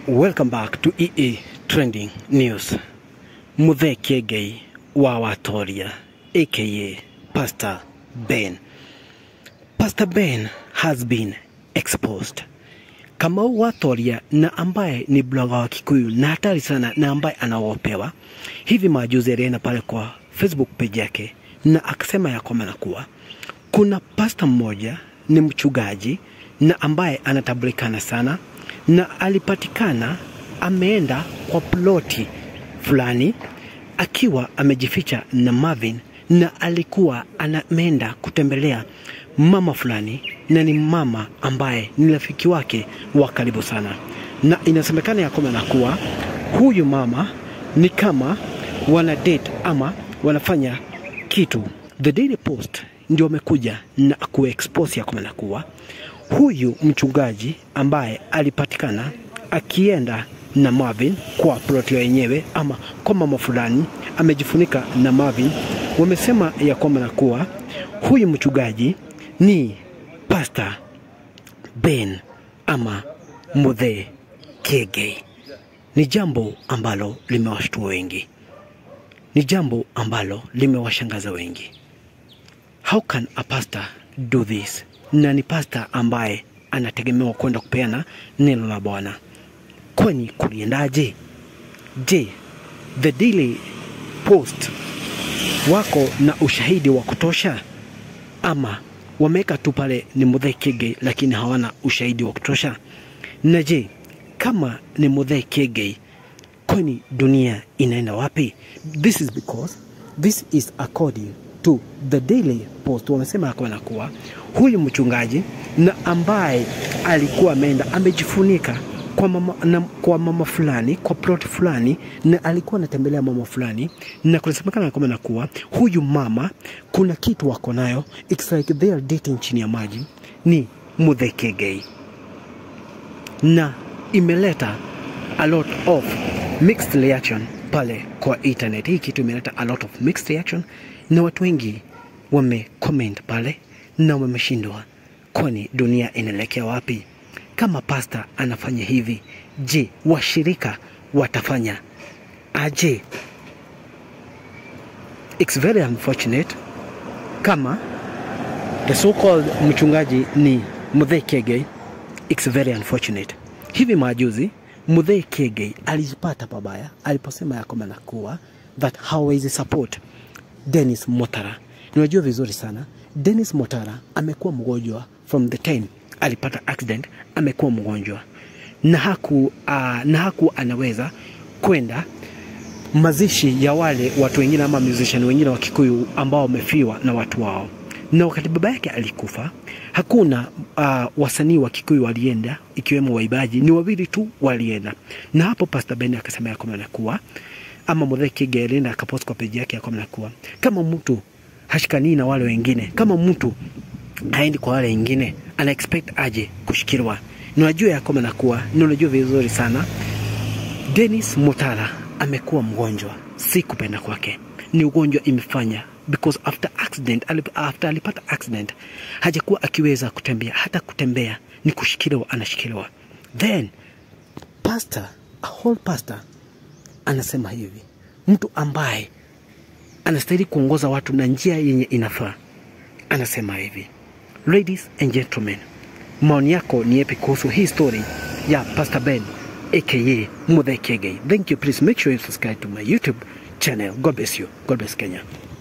Welcome back to EA Trending News. Muthe Kiengei wa Watoria aka Pastor Ben. Pastor Ben has been exposed. Kamau Watoria na ambaye ni bloga wa Kikuyu na hatari sana na ambaye anaogopewa, hivi majuzi alienda pale kwa Facebook page yake na akasema ya kwamba na kuwa kuna pasta mmoja ni mchungaji na ambaye anatambulikana sana na alipatikana ameenda kwa ploti fulani akiwa amejificha na Marvin na alikuwa ameenda kutembelea mama fulani na ni mama ambaye ni rafiki wake wa karibu sana, na inasemekana ya kwamba na kuwa huyu mama ni kama wana date ama wanafanya kitu. The Daily Post ndio wamekuja na kuexpose ya kwamba na kuwa huyu mchungaji ambaye alipatikana akienda na Marvin kwa ploti yenyewe ama kwa mama fulani amejifunika na Marvin, wamesema ya kwamba na kuwa huyu mchungaji ni Pastor Ben ama Muthe Kiengei. Ni jambo ambalo limewashtua wengi, ni jambo ambalo limewashangaza wengi. How can a pastor do this? Na ni pastor ambaye anategemewa kwenda kupeana neno la Bwana. Kwani kuliendaje? Je, The Daily Post wako na ushahidi wa kutosha ama wameweka tu pale ni Muthe Kiengei lakini hawana ushahidi wa kutosha? Na je, kama ni Muthe Kiengei, kwani dunia inaenda wapi? This is because this is according to the Daily Post. Wamesema ya kwamba kuwa huyu mchungaji na ambaye alikuwa ameenda amejifunika kwa mama, na, kwa mama fulani kwa plot fulani na alikuwa anatembelea mama fulani, na kunasemekana kwamba na kuwa huyu mama kuna kitu wako nayo, it's like they are dating chini ya maji, ni Muthe Kiengei na imeleta a lot of mixed reaction pale kwa internet. Hii kitu imeleta a lot of mixed reaction, na watu wengi wame comment pale na wameshindwa, kwani dunia inaelekea wapi? Kama pasta anafanya hivi, je, washirika watafanya aje? It's very unfortunate kama the so-called mchungaji ni Muthe Kiengei. It's very unfortunate. Hivi majuzi Muthe Kiengei alijipata pabaya aliposema ya kwamba nakuwa that hawezi support Dennis Motara. Unajua vizuri sana Dennis Motara amekuwa mgonjwa from the time alipata accident, amekuwa mgonjwa na haku, uh, na haku anaweza kwenda mazishi ya wale watu wengine ama musician wengine wa Kikuyu ambao wamefiwa na watu wao. Na wakati baba yake alikufa, hakuna uh, wasanii wa Kikuyu walienda, ikiwemo waibaji, ni wawili tu walienda. Na hapo Pastor Ben akasema ya kwamba nakuwa ama Muthe Kiengei alienda akapost kwa peji yake ya kwamba nakuwa kama mtu hashikanii na wale wengine, kama mtu haendi kwa wale wengine, ana expect aje kushikiliwa? Na unajua ya kwamba nakuwa, na unajua vizuri sana Dennis Mutara amekuwa mgonjwa, si kupenda kwake, ni ugonjwa imefanya because after accident, alip, after alipata accident hajakuwa akiweza kutembea, hata kutembea ni kushikiliwa, anashikiliwa. Then pastor, a whole pastor anasema hivi, mtu ambaye anastahili kuongoza watu na njia yenye inafaa, anasema hivi. Ladies and gentlemen, maoni yako ni yapi kuhusu hii story ya Pastor Ben aka Muthe Kiengei? Thank you. Please make sure you subscribe to my YouTube channel. God bless you. God bless Kenya.